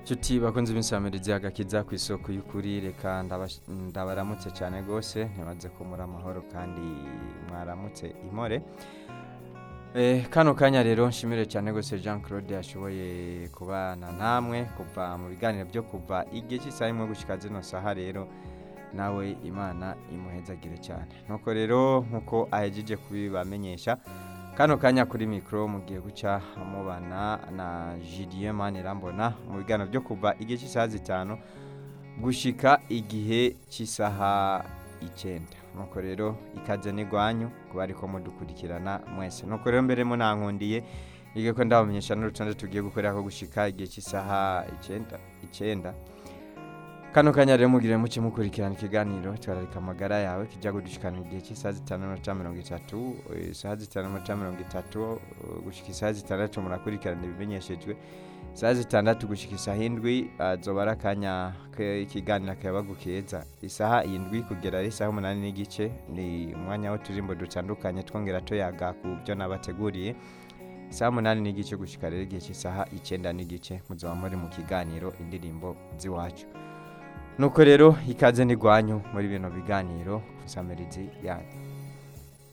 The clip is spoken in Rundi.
Nshuti bakunze imisamirizi agakiza ku isoko y'ukuri reka ndabash- ndabaramutse cyane rwose ntibaze ko muri amahoro kandi mwaramutse imore Eh, kano kanya rero nshimire cyane rwose Jean Claude yashoboye kubana namwe kuva mu biganiro byo kuva igihe cy'isaha imwe gushyika zino saha rero nawe imana imuhezagire cyane nuko rero nk'uko ahejeje kubibamenyesha kano kanya kuri mikoro mugiye guca mubana na Julien Manirambona mu biganiro byo kuva igihe cy'isaha zitanu gushika igihe cy'isaha icyenda nuko rero ikaze n'igwanyu kuba ariko mudukurikirana mwese nuko rero mbere munankundiye ige ko ndabamenyesha n'urutonde tugiye gukorera ko gushika igihe cy'isaha icyenda icyenda kano kanya rero mugire muke mukurikirana ikiganiro twararika amagara yawe kijya gudushikana igihe cy'isaha zitanu n'amanota mirongo itatu eh, isaha zitanu n'amanota mirongo itatu eh, gushika isaha zitandatu murakurikirana ibimenyeshejwe isaha zitandatu gushika isaha indwi azoba ari akanya k'ikiganiro akayabagu keza isaha indwi kugera ari isaha umunani n'igice ni umwanya w'uturimbo dutandukanye twongera tuyaga ku byo nabateguriye isaha umunani n'igice gushika rero igihe cy'isaha icyenda n'igice muzaba muri mu kiganiro indirimbo z'iwacu nuko rero ikaze n'igwanyu muri bino biganiro kusamirizi yanyu